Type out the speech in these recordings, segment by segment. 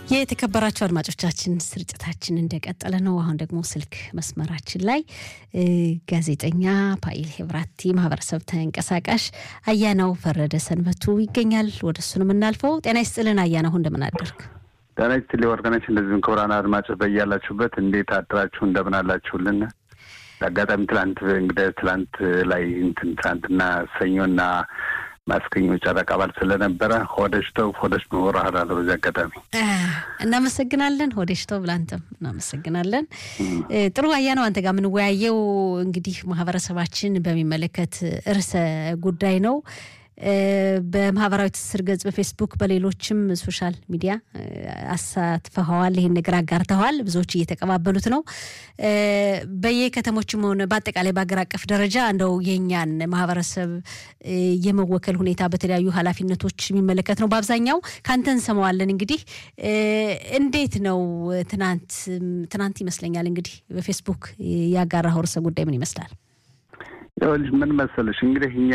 የተከበራቸው አድማጮቻችን ስርጭታችን እንደቀጠለ ነው። አሁን ደግሞ ስልክ መስመራችን ላይ ጋዜጠኛ ፓይል ሄብራቲ ማህበረሰብ ተንቀሳቃሽ አያናው ፈረደ ሰንበቱ ይገኛል። ወደ እሱ ነው የምናልፈው። ጤና ይስጥልን አያናው፣ እንደምን አደርግ? ጤና ይስጥልኝ ወርቅነች። እንደዚሁም ክቡራን አድማጮች በያላችሁበት እንዴት አድራችሁ እንደምን አላችሁልን? አጋጣሚ ትላንት እንግዲህ ትላንት ላይ እንትን ትላንትና ሰኞና ማስገኘ ጨረቃ በዓል ስለነበረ ሆደሽተው ሆደሽ መወራህዳለ በዚህ አጋጣሚ እናመሰግናለን። ሆደሽተው ብላንተም እናመሰግናለን። ጥሩ አያ ነው። አንተ ጋር የምንወያየው እንግዲህ ማህበረሰባችን በሚመለከት ርዕሰ ጉዳይ ነው። በማህበራዊ ትስስር ገጽ በፌስቡክ በሌሎችም ሶሻል ሚዲያ አሳትፈኸዋል። ይህን ነገር አጋርተዋል። ብዙዎች እየተቀባበሉት ነው። በየከተሞችም ሆነ በአጠቃላይ በሀገር አቀፍ ደረጃ እንደው የእኛን ማህበረሰብ የመወከል ሁኔታ በተለያዩ ኃላፊነቶች የሚመለከት ነው። በአብዛኛው ከአንተ እንሰማዋለን። እንግዲህ እንዴት ነው ትናንት ትናንት ይመስለኛል እንግዲህ በፌስቡክ ያጋራኸው ርዕሰ ጉዳይ ምን ይመስላል? ይኸውልሽ ምን መሰለሽ እንግዲህ እኛ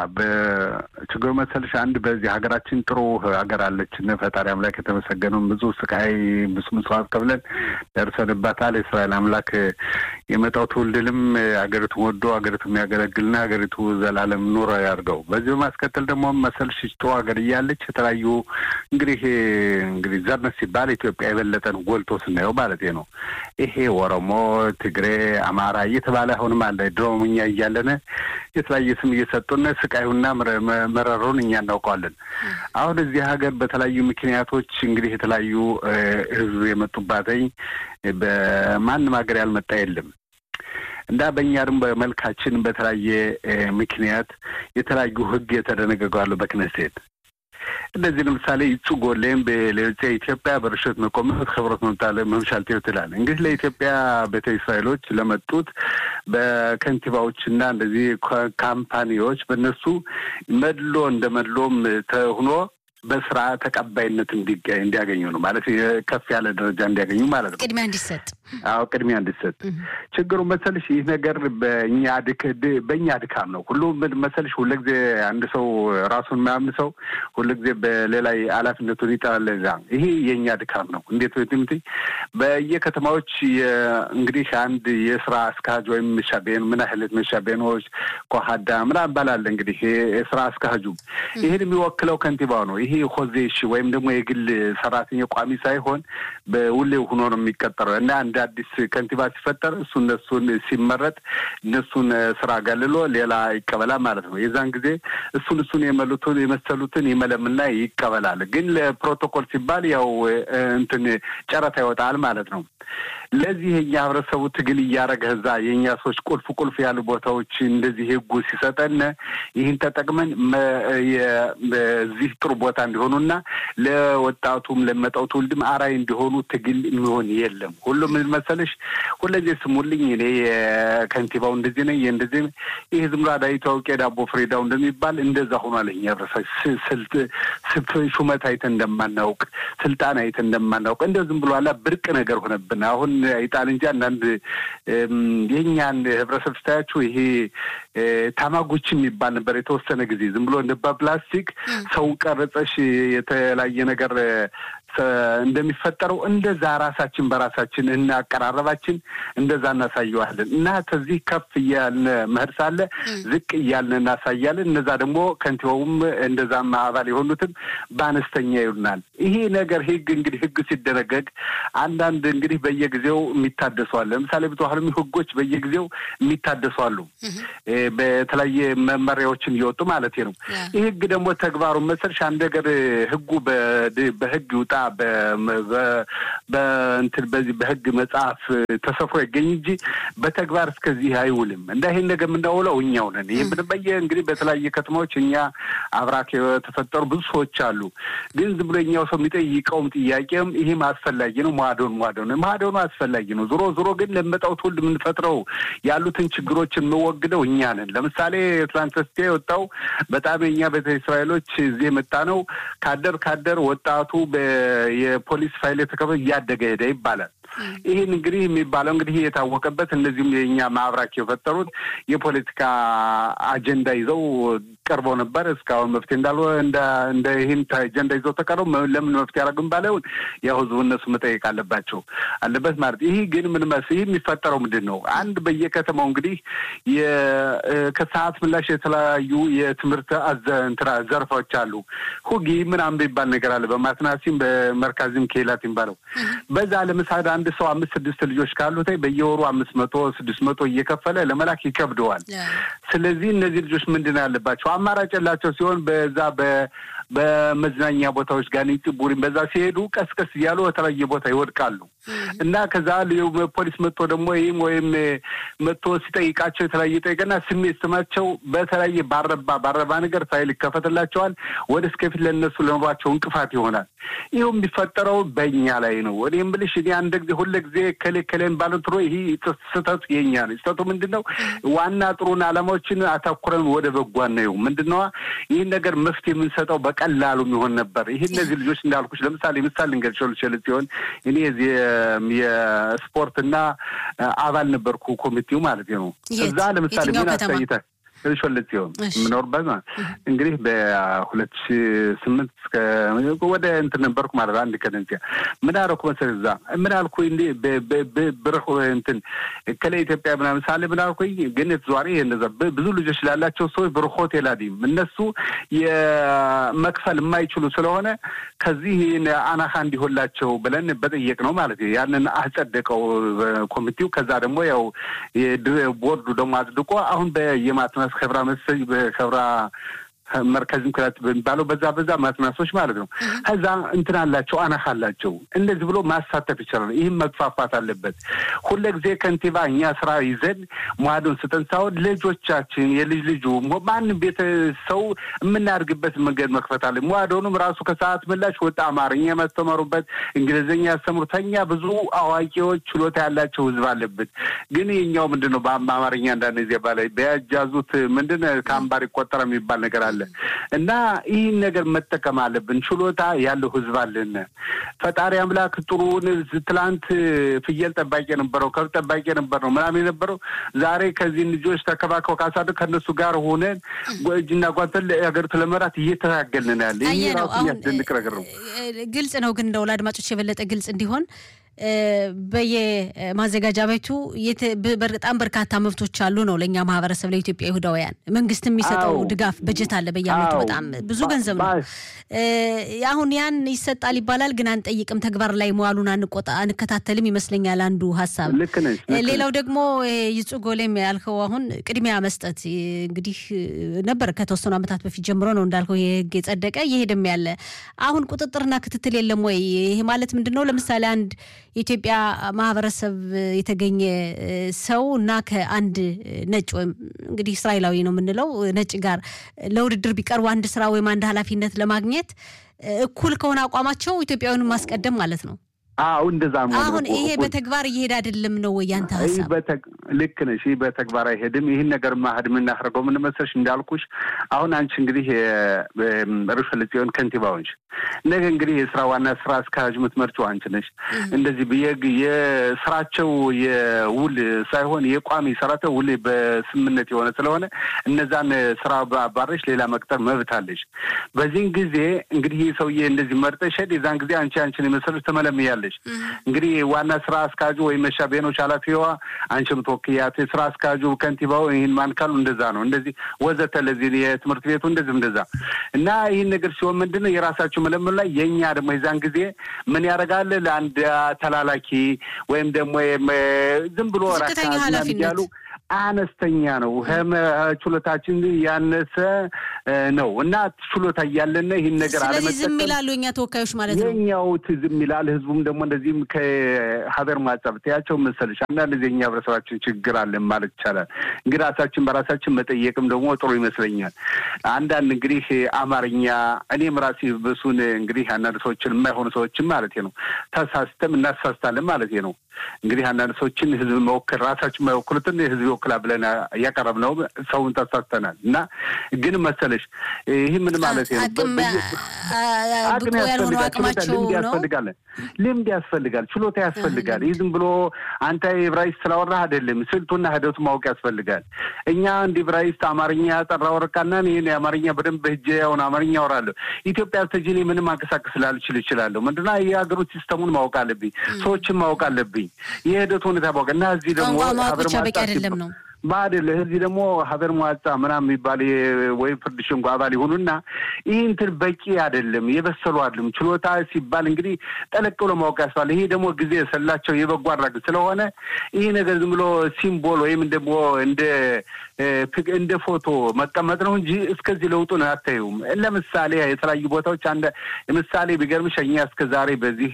በችግሩ መሰለሽ አንድ በዚህ ሀገራችን ጥሩ ሀገር አለችን። ፈጣሪ አምላክ የተመሰገነውን ብዙ ስቃይ ብዙ መስዋዕት ከፍለን ደርሰንባታል። የእስራኤል አምላክ የመጣው ትውልድንም ሀገሪቱን ወዶ ሀገሪቱ የሚያገለግልና ሀገሪቱ ዘላለም ኑሮ ያድርገው። በዚህ በማስከተል ደግሞ መሰልሽ ጥሩ ሀገር እያለች የተለያዩ እንግዲህ እንግዲህ ዘርነት ሲባል ኢትዮጵያ የበለጠን ጎልቶ ስናየው ማለት ነው። ይሄ ኦሮሞ፣ ትግሬ፣ አማራ እየተባለ አሁንም አለ ድሮም እኛ እያለን የተለያየ ስም እየሰጡን ስቃዩና መረሩን እኛ እናውቀዋለን። አሁን እዚህ ሀገር በተለያዩ ምክንያቶች እንግዲህ የተለያዩ ህዝብ የመጡባተኝ በማንም ሀገር ያልመጣ የለም እና በእኛ ደግሞ በመልካችን በተለያየ ምክንያት የተለያዩ ህግ የተደነገገዋሉ በክነሴት እንደዚህ ለምሳሌ ይጹ ጎሌም በሌሎች ኢትዮጵያ በርሸት መቆመት ክብረት መምጣለ መምሻል ትላል። እንግዲህ ለኢትዮጵያ ቤተ እስራኤሎች ለመጡት በከንቲባዎችና እንደዚህ ካምፓኒዎች በእነሱ መድሎ እንደ መድሎም ተሆኖ በስራ ተቀባይነት እንዲያገኙ ነው ማለት ከፍ ያለ ደረጃ እንዲያገኙ ማለት ነው። ቅድሚያ እንዲሰጥ አዎ ቅድሚያ እንዲሰጥ። ችግሩ መሰልሽ ይህ ነገር በእኛ በእኛ ድካም ነው። ሁሉ መሰልሽ ሁልጊዜ አንድ ሰው ራሱን የማያምን ሰው ሁልጊዜ በሌላ ኃላፊነቱን ይጠላል። ዛ ይሄ የእኛ ድካም ነው። እንዴት ትምት በየከተማዎች እንግዲህ አንድ የስራ አስካጅ ወይም መሻቤን ምን ያህል መሻቤኖች ኮሀዳ ምናምን ባላለ እንግዲህ የስራ አስካጁ ይህን የሚወክለው ከንቲባው ነው። ይሄ ሆዜሽ ወይም ደግሞ የግል ሰራተኛ ቋሚ ሳይሆን በውሌው ሆኖ ነው የሚቀጠረው እና እንደ አዲስ ከንቲባ ሲፈጠር እሱ እነሱን ሲመረጥ እነሱን ስራ ገልሎ ሌላ ይቀበላል ማለት ነው። የዛን ጊዜ እሱን እሱን የመሉትን የመሰሉትን ይመለምና ይቀበላል። ግን ለፕሮቶኮል ሲባል ያው እንትን ጨረታ ይወጣል ማለት ነው። ለዚህ የኛ ህብረተሰቡ ትግል እያደረገ እዛ የእኛ ሰዎች ቁልፍ ቁልፍ ያሉ ቦታዎች እንደዚህ ህጉ ሲሰጠን ይህን ተጠቅመን እዚህ ጥሩ ቦታ እንዲሆኑና ለወጣቱም ለመጣው ትውልድም አራይ እንዲሆኑ ትግል የሚሆን የለም። ሁሉም ምን መሰለሽ ሁለዚህ ስሙልኝ እኔ የከንቲባው እንደዚህ ነኝ እንደዚህ ይህ ዝም ብሎ አዳይ ታውቂ ዳቦ ፍሬዳው እንደሚባል እንደዛ ሆኗል። እኛ ህብረተሰብ ሹመት አይተን እንደማናውቅ ስልጣን አይተን እንደማናውቅ እንደ ዝም ብሎ አላ ብርቅ ነገር ሆነብን። አሁን ይጣል እንጂ አንዳንድ የእኛን ህብረተሰብ ስታያችሁ ይሄ ታማጎች የሚባል ነበር የተወሰነ ጊዜ ዝም ብሎ እንደ በፕላስቲክ ሰው ቀረጸሽ የተለያየ ነገር እንደሚፈጠረው እንደዛ ራሳችን በራሳችን እና አቀራረባችን እንደዛ እናሳየዋለን እና ከዚህ ከፍ እያልን መሄድ ሳለ ዝቅ እያልን እናሳያለን። እነዛ ደግሞ ከንቲባውም እንደዛም አባል የሆኑትም በአነስተኛ ይሉናል። ይሄ ነገር ህግ እንግዲህ ህግ ሲደነገግ አንዳንድ እንግዲህ በየጊዜው የሚታደሱ አለ። ለምሳሌ ብዙሀንም ህጎች በየጊዜው የሚታደሱ አሉ። በተለያየ መመሪያዎችን እየወጡ ማለት ነው። ይህ ህግ ደግሞ ተግባሩ መሰልሽ አንድ ነገር ህጉ በህግ ይውጣ በእንትን በዚህ በህግ መጽሐፍ ተሰፍሮ ይገኝ እንጂ በተግባር እስከዚህ አይውልም። እንደ ይህን ነገር የምናውለው እኛው ነን። ይህ ብንበየ እንግዲህ በተለያየ ከተማዎች እኛ አብራክ የተፈጠሩ ብዙ ሰዎች አሉ። ግን ዝም ብሎ እኛው ሰው የሚጠይቀውም ጥያቄም ይህም አስፈላጊ ነው። ማዶን ማዶን ማዶኑ አስፈላጊ ነው። ዞሮ ዞሮ ግን ለመጣው ትውልድ የምንፈጥረው ያሉትን ችግሮችን የምወግደው እኛ ነን። ለምሳሌ ትላንት በስቲያ የወጣው በጣም የእኛ ቤተ እስራኤሎች እዚህ የመጣ ነው። ካደር ካደር ወጣቱ የፖሊስ ፋይል የተከፈ እያደገ ሄደ ይባላል። ይህን እንግዲህ የሚባለው እንግዲህ የታወቀበት እነዚህም የእኛ ማህበራክ የፈጠሩት የፖለቲካ አጀንዳ ይዘው ቀርበው ነበር። እስካሁን መፍትሄ እንዳል እንደ ይህን አጀንዳ ይዘው ተቀረው ለምን መፍትሄ ያደረግም ባለውን ያው ህዝቡ እነሱ መጠየቅ አለባቸው አለበት ማለት ይህ ግን ምን መስ ይህ የሚፈጠረው ምንድን ነው? አንድ በየከተማው እንግዲህ ከሰዓት ምላሽ የተለያዩ የትምህርት እንትና ዘርፎች አሉ። ሁጊ ምናምን የሚባል ነገር አለ። በማትናሲም በመርካዚም ኬላት የሚባለው በዛ ለምሳሌ አንድ ሰው አምስት ስድስት ልጆች ካሉት በየወሩ አምስት መቶ ስድስት መቶ እየከፈለ ለመላክ ይከብደዋል። ስለዚህ እነዚህ ልጆች ምንድን ያለባቸው አማራጭ የላቸው ሲሆን በዛ በመዝናኛ ቦታዎች ጋር ቡሪን በዛ ሲሄዱ ቀስቀስ እያሉ በተለያየ ቦታ ይወድቃሉ እና ከዛ ፖሊስ መጥቶ ደግሞ ይህም ወይም መጥቶ ሲጠይቃቸው የተለያየ ጠይቀና ስሜት ስማቸው በተለያየ ባረባ ባረባ ነገር ፋይል ይከፈትላቸዋል። ወደ እስከፊት ለእነሱ ለኑሯቸው እንቅፋት ይሆናል። ይኸው የሚፈጠረው በእኛ ላይ ነው። እኔም ብልሽ እኔ አንድ ጊዜ ሁለ ጊዜ ከሌ ከሌም ባለ ትሮ ይህ ስህተቱ የኛ ነው። ስህተቱ ምንድን ነው? ዋና ጥሩን ዓላማዎችን አተኩረን ወደ በጎ ነው ምንድን ነዋ ይህን ነገር መፍትሄ የምንሰጠው በቀላሉ የሚሆን ነበር። ይህ እነዚህ ልጆች እንዳልኩሽ ለምሳሌ ምሳሌ ልንገርሽ ልችል ሲሆን እኔ የስፖርትና አባል ነበርኩ ኮሚቴው ማለት ነው። እዛ ለምሳሌ ምን አሳይተ ሾለት ሲሆን የምኖርበት ማለት እንግዲህ በሁለት ሺ ስምንት እስከ ወደ እንትን ነበርኩ ማለት አንድ ከደንሲያ ምን አደረኩ መሰለህ እዛ ምን አልኩ እንዲ ብርህ እንትን ከለ ኢትዮጵያ ምናምን ሳለ ምን አልኩ ግን ተዘዋሪ እንደዛ ብዙ ልጆች ላላቸው ሰዎች ብር ሆቴል አዲም እነሱ የመክፈል የማይችሉ ስለሆነ ከዚህ አናካ እንዲሆንላቸው ብለን በጠየቅ ነው ማለት ያንን አጸደቀው ኮሚቴው። ከዛ ደግሞ ያው ቦርዱ ደግሞ አጽድቆ አሁን በየማትናስ ከብራ መሰኝ በከብራ መርከዝም ክላት በሚባለው በዛ በዛ ማትናሶች ማለት ነው። ከዛ እንትን አላቸው አናህ አላቸው። እንደዚህ ብሎ ማሳተፍ ይችላል። ይህም መግፋፋት አለበት። ሁለ ጊዜ ከንቲባ እኛ ስራ ይዘን ሟዶን ስጠን ሳይሆን ልጆቻችን የልጅ ልጁ ማንም ቤተ ሰው የምናድግበት መንገድ መክፈት አለ። ሟዶኑም ራሱ ከሰዓት ምላሽ ወጣ አማርኛ ያስተማሩበት እንግሊዝኛ ያስተምሩተኛ ብዙ አዋቂዎች ችሎታ ያላቸው ህዝብ አለበት። ግን የኛው ምንድን ነው በአማርኛ አንዳንድ ጊዜ ባላይ በያጃዙት ምንድን ከአምባር ይቆጠረ የሚባል ነገር አለ እና ይህን ነገር መጠቀም አለብን። ችሎታ ያለው ህዝብ አለን። ፈጣሪ አምላክ ጥሩውን ትላንት ፍየል ጠባቂ የነበረው ከብት ጠባቂ የነበረው ምናምን የነበረው ዛሬ ከዚህ ልጆች ተከባከው ካሳደ ከእነሱ ጋር ሆነን እጅና ጓንተን ሀገሪቱ ለመራት እየተታገልን ያለ ይህ ራሱ የሚያስደንቅ ነገር ነው። ግልጽ ነው። ግን እንደው ለአድማጮች የበለጠ ግልጽ እንዲሆን በየማዘጋጃ ቤቱ በጣም በርካታ መብቶች አሉ ነው ለእኛ ማህበረሰብ ለኢትዮጵያ ይሁዳውያን መንግስት የሚሰጠው ድጋፍ በጀት አለ በየአመቱ በጣም ብዙ ገንዘብ ነው። አሁን ያን ይሰጣል ይባላል፣ ግን አንጠይቅም፣ ተግባር ላይ መዋሉን አንቆጣ አንከታተልም ይመስለኛል አንዱ ሀሳብ። ሌላው ደግሞ ይጹ ጎሌም ያልከው አሁን ቅድሚያ መስጠት እንግዲህ ነበር ከተወሰኑ ዓመታት በፊት ጀምሮ ነው እንዳልከው ይህ ህግ የጸደቀ እየሄደም ያለ አሁን ቁጥጥርና ክትትል የለም ወይ? ይሄ ማለት ምንድን ነው? ለምሳሌ አንድ የኢትዮጵያ ማህበረሰብ የተገኘ ሰው እና ከአንድ ነጭ ወይም እንግዲህ እስራኤላዊ ነው የምንለው ነጭ ጋር ለውድድር ቢቀርቡ አንድ ስራ ወይም አንድ ኃላፊነት ለማግኘት እኩል ከሆነ አቋማቸው ኢትዮጵያውያኑን ማስቀደም ማለት ነው። አዎ እንደዛ ነው። አሁን ይሄ በተግባር እየሄደ አይደለም ነው ወይ ያንተ ሀሳብ? ልክ ነሽ። ይህ በተግባር አይሄድም። ይህን ነገር ማህድ የምናደርገው ምን መሰለሽ እንዳልኩሽ አሁን አንቺ እንግዲህ ርዕሰ ጽዮን ከንቲባዎች ነገ እንግዲህ የስራ ዋና ስራ አስኪያጅ የምትመርጪው አንቺ ነሽ። እንደዚህ የስራቸው የውል ሳይሆን የቋሚ ሰራተው ውል በስምምነት የሆነ ስለሆነ እነዛን ስራ ባረሽ ሌላ መቅጠር መብት አለሽ። በዚህን ጊዜ እንግዲህ ይህ ሰውዬ እንደዚህ መርጠሽ ሄድ የዛን ጊዜ አንቺ አንቺን የመሰለች ተመለምያለሽ እንግዲህ ዋና ስራ አስኪያጁ ወይም መሻቤኖች ኃላፊዋ አንቺ ምትወክያት የስራ አስኪያጁ ከንቲባው ይህን ማን ካሉ እንደዛ ነው እንደዚህ ወዘተ ለዚህ የትምህርት ቤቱ እንደዚህ እንደዛ እና ይህን ነገር ሲሆን ምንድን ነው የራሳቸው መለመሉ ላይ የእኛ ደግሞ የዛን ጊዜ ምን ያደርጋል ለአንድ ተላላኪ ወይም ደግሞ ዝም ብሎ ራካ ያሉ አነስተኛ ነው። ችሎታችን ያነሰ ነው እና ችሎታ እያለን ይህን ነገር ስለዚህ ዝም ይላሉ የኛ ተወካዮች ማለት ነው። የኛው ዝም ይላል። ህዝቡም ደግሞ እንደዚህም ከሀገር ማጸብ ትያቸው መሰለሽ አንዳንድ ጊዜ እኛ ህብረተሰባችን ችግር አለን ማለት ይቻላል። እንግዲህ ራሳችን በራሳችን መጠየቅም ደግሞ ጥሩ ይመስለኛል። አንዳንድ እንግዲህ አማርኛ እኔም ራሴ ብሱን እንግዲህ አንዳንድ ሰዎችን የማይሆኑ ሰዎችን ማለት ነው ተሳስተም እናሳስታለን ማለት ነው። እንግዲህ አንዳንድ ሰዎችን ህዝብ መወክል ራሳችን የማይወክሉትን ህዝብ ይወክላል ብለን እያቀረብነው ሰውን ተሳስተናል እና ግን መሰለሽ መሰለሽ ይህ ምን ማለት ነው? ብቁ ያልሆኑ አቅማቸው ልምድ ያስፈልጋል። ልምድ ያስፈልጋል። ችሎታ ያስፈልጋል። ይህ ዝም ብሎ አንተ ዕብራይስጥ ስላወራህ አይደለም። ስልቱና ሂደቱ ማወቅ ያስፈልጋል። እኛ እንደ ዕብራይስጥ አማርኛ ያጠራ ወረቃና ይህን የአማርኛ በደንብ ህጀ ያውን አማርኛ አወራለሁ። ኢትዮጵያ ስተጅኔ ምንም አንቀሳቀስ ላልችል እችላለሁ። ምንድና የሀገሩ ሲስተሙን ማወቅ አለብኝ። ሰዎችን ማወቅ አለብኝ። የሂደቱ ሁኔታ ማወቅ እና እዚህ ደግሞ ማወቅ ብቻ በቂ አይደለም ነው ባድል እዚህ ደግሞ ሀገር መዋጻ ምናምን የሚባል ወይም ፍርድ ሸንጎ አባል ይሆኑና ይህ እንትን በቂ አይደለም፣ የበሰሉ አይደለም። ችሎታ ሲባል እንግዲህ ጠለቅ ብሎ ማወቅ ያስባል። ይሄ ደግሞ ጊዜ የሰላቸው የበጎ አድራጎት ስለሆነ ይህ ነገር ዝም ብሎ ሲምቦል ወይም ደግሞ እንደ እንደ ፎቶ መቀመጥ ነው እንጂ እስከዚህ ለውጡን አታዩም። ለምሳሌ የተለያዩ ቦታዎች አንድ ምሳሌ ቢገርምሽ እኛ እስከ ዛሬ በዚህ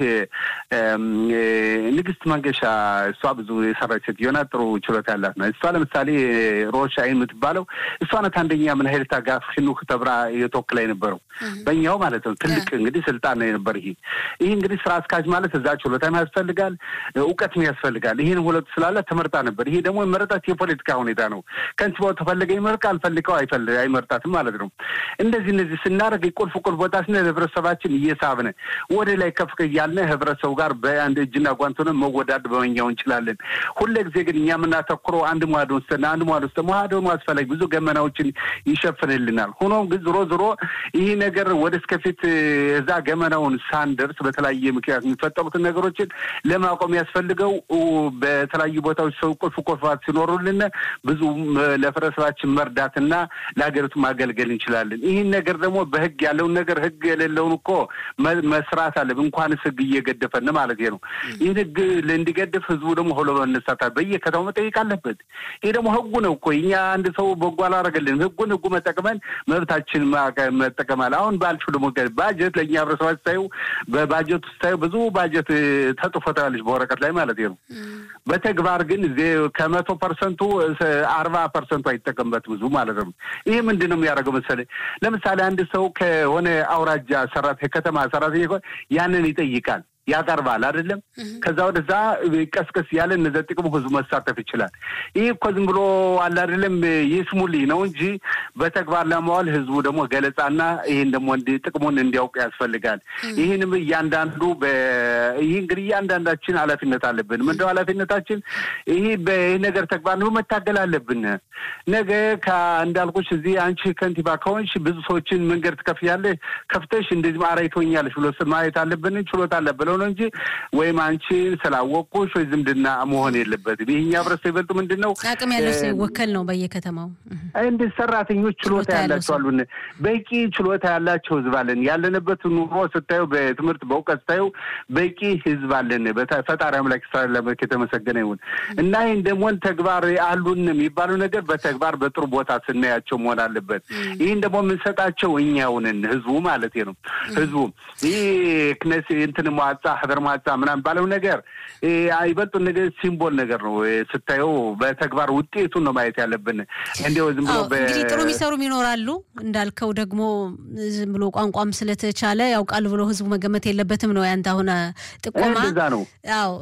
ንግስት መንገሻ እሷ ብዙ የሰራች ሴትዮ ናት። ጥሩ ችሎታ ያላት ነው። እሷ ለምሳሌ ሮሽ አይን የምትባለው እሷ ናት። አንደኛ ምን ሀይል ታጋፍ ሽኑክ ተብራ የተወክላ የነበረው በእኛው ማለት ነው። ትልቅ እንግዲህ ስልጣን ነው የነበር። ይሄ ይህ እንግዲህ ስራ አስካጅ ማለት እዛ ችሎታም ያስፈልጋል፣ እውቀትም ያስፈልጋል። ይህን ሁለቱ ስላለ ተመርጣ ነበር። ይሄ ደግሞ የመረጣት የፖለቲካ ሁኔታ ነው። ከንቲባው ተፈለገ ይመርቅ፣ አልፈልገው አይመርጣትም ማለት ነው። እንደዚህ እነዚህ ስናደርግ ቁልፍ ቁልፍ ቦታ ስነ ህብረተሰባችን እየሳብነ ወደ ላይ ከፍ እያልን ህብረተሰቡ ጋር በአንድ እጅና ጓንት ሆነን መወዳድ በመኛው እንችላለን። ሁለ ጊዜ ግን እኛ የምናተኩረው አንድ መዋድ ውስጥ አንድ መዋድ ውስጥ መዋድ ሆኖ አስፈላጊ ብዙ ገመናዎችን ይሸፍንልናል። ሆኖም ግን ዞሮ ዞሮ ይህ ነገር ወደ እስከፊት እዛ ገመናውን ሳንደርስ በተለያየ ምክንያት የሚፈጠሩትን ነገሮችን ለማቆም ያስፈልገው በተለያዩ ቦታዎች ሰው ቁልፍ ቁልፋት ሲኖሩልን ብዙ ለህብረተሰባችን መርዳትና ለሀገሪቱ ማገልገል እንችላለን። ይህን ነገር ደግሞ በህግ ያለውን ነገር ህግ የሌለውን እኮ መስራት አለ እንኳንስ ህግ እየገደፈን ማለት ነው። ይህን ህግ እንዲገድፍ ህዝቡ ደግሞ ሆሎ መነሳታል በየከተማው መጠየቅ አለበት። ይህ ደግሞ ህጉ ነው እኮ እኛ አንድ ሰው በጎ አላረገልንም። ህጉን ህጉ መጠቅመን መብታችን መጠቀም አለ። አሁን ባልሹ ደግሞ ባጀት ለእኛ ህብረተሰባ ስታዩ በባጀት ስታዩ ብዙ ባጀት ተጽፎ ታያለች በወረቀት ላይ ማለት ነው። በተግባር ግን ከመቶ ፐርሰንቱ አርባ ፐርሰንቱ አይጠቀምበትም ብዙ ማለት ነው። ይህ ምንድን ነው የሚያደርገው መሰለኝ? ለምሳሌ አንድ ሰው ከሆነ አውራጃ ሰራተኛ ከተማ ሰራተኛ ያንን ይጠይቃል ያቀርባል አይደለም። ከዛ ወደዛ ቀስቀስ ያለ እነዚ ጥቅሙ ህዝቡ መሳተፍ ይችላል። ይህ እኮ ዝም ብሎ አለ አይደለም ይስሙልኝ ነው እንጂ በተግባር ለማዋል ህዝቡ ደግሞ ገለጻና ይህን ደግሞ ጥቅሙን እንዲያውቅ ያስፈልጋል። ይህንም እያንዳንዱ ይህ እንግዲህ እያንዳንዳችን ኃላፊነት አለብን። ምንድነው ኃላፊነታችን? ይህ ይህ ነገር ተግባር ነው መታገል አለብን። ነገ እንዳልኩሽ እዚህ አንቺ ከንቲባ ከሆንሽ ብዙ ሰዎችን መንገድ ትከፍያለሽ፣ ከፍተሽ እንደዚህ ማራይቶኛለሽ ብሎ ማየት አለብን። ችሎታ አለብን ነው እንጂ ወይም አንቺ ስላወቅኩሽ ወይ ዝምድና መሆን የለበትም። ይህኛ ህብረተሰብ ይበልጡ ምንድን ነው አቅም ያለው ሰው ይወከል ነው በየከተማው እንደ ሰራተኞች ችሎታ ያላቸው አሉን። በቂ ችሎታ ያላቸው ህዝብ አለን። ያለንበት ኑሮ ስታዩ፣ በትምህርት በእውቀት ስታዩ በቂ ህዝብ አለን። ፈጣሪ አምላክ ስላላመክ የተመሰገነ ይሁን እና ይህን ደግሞ ተግባር አሉን የሚባለው ነገር በተግባር በጥሩ ቦታ ስናያቸው መሆን አለበት። ይህን ደግሞ የምንሰጣቸው እኛውንን ህዝቡ ማለት ነው። ህዝቡ ይህ ክነስ እንትን መዋጻ ህበር መዋጻ ምናምን ባለው ነገር ይበልጡ ነገር ሲምቦል ነገር ነው ስታየው፣ በተግባር ውጤቱን ነው ማየት ያለብን። እንዲያው ዝም ብሎ እንግዲህ ጥሩ የሚሰሩም ይኖራሉ እንዳልከው ደግሞ ዝም ብሎ ቋንቋም ስለተቻለ ያውቃሉ ብሎ ህዝቡ መገመት የለበትም ነው ያንተ አሁን ጥቆማ ነው። አዎ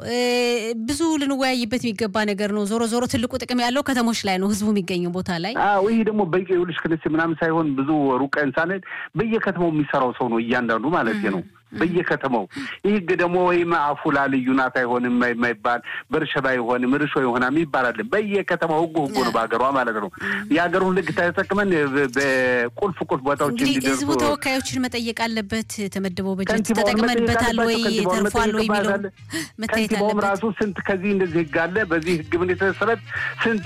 ብዙ ልንወያይበት የሚገባ ነገር ነው። ዞሮ ዞሮ ትልቁ ጥቅም ያለው ከተሞች ላይ ነው፣ ህዝቡ የሚገኘው ቦታ ላይ። አዎ ይህ ደግሞ በቂ ውልሽ ክንስ ምናምን ሳይሆን ብዙ ሩቅ ሳንሄድ በየከተማው የሚሰራው ሰው ነው እያንዳንዱ ማለት ነው በየከተማው ይህ ህግ ደግሞ ወይም አፉላ ልዩ ናት አይሆንም የማይባል በርሸባ አይሆንም ርሾ ይሆናል ይባላል። በየከተማው ህጉ ህጉ ነው በሀገሯ ማለት ነው። የሀገሩን ህግ ተጠቅመን በቁልፍ ቁልፍ ቦታዎች እንግዲህ ህዝቡ ተወካዮችን መጠየቅ አለበት። የተመደበው በጀት ተጠቅመንበታል ወይ ተርፏል ወይ የሚለው መታየት አለበት። ራሱ ስንት ከዚህ እንደዚህ ህግ አለ በዚህ ህግ ምን የተሰረት ስንት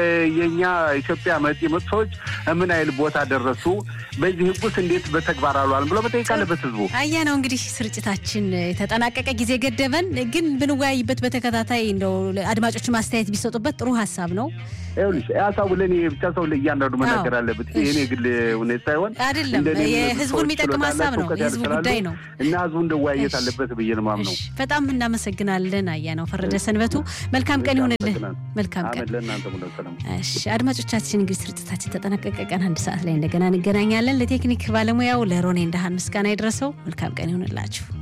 የእኛ ኢትዮጵያ መጤ መጡ ሰዎች ምን አይል ቦታ ደረሱ፣ በዚህ ህጉስ እንዴት በተግባር አሏል ብሎ መጠየቅ አለበት ህዝቡ አያ ነው እንግዲህ ስርጭታችን የተጠናቀቀ ጊዜ ገደበን፣ ግን ብንወያይበት በተከታታይ እንደው አድማጮች ማስተያየት ቢሰጡበት ጥሩ ሀሳብ ነው። ይኸውልሽ ሀሳቡ ለእኔ ብቻ ሰው ለእያንዳንዱ መናገር አለበት። የኔ ግል ሁኔታ ሳይሆን አይደለም፣ የህዝቡን የሚጠቅም ሀሳብ ነው፣ የህዝቡ ጉዳይ ነው እና ህዝቡ እንደወያየት አለበት ብዬ ነው የማምነው። በጣም እናመሰግናለን። አያ ነው ፈረደ ሰንበቱ። መልካም ቀን ይሁንልህ። መልካም ቀን አድማጮቻችን። እንግዲህ ስርጭታችን ተጠናቀቀ። ቀን አንድ ሰዓት ላይ እንደገና እንገናኛለን። ለቴክኒክ ባለሙያው ለሮኔ እንዳሃን ምስጋና ይድረሰው። መልካም ቀን ይሁንላችሁ።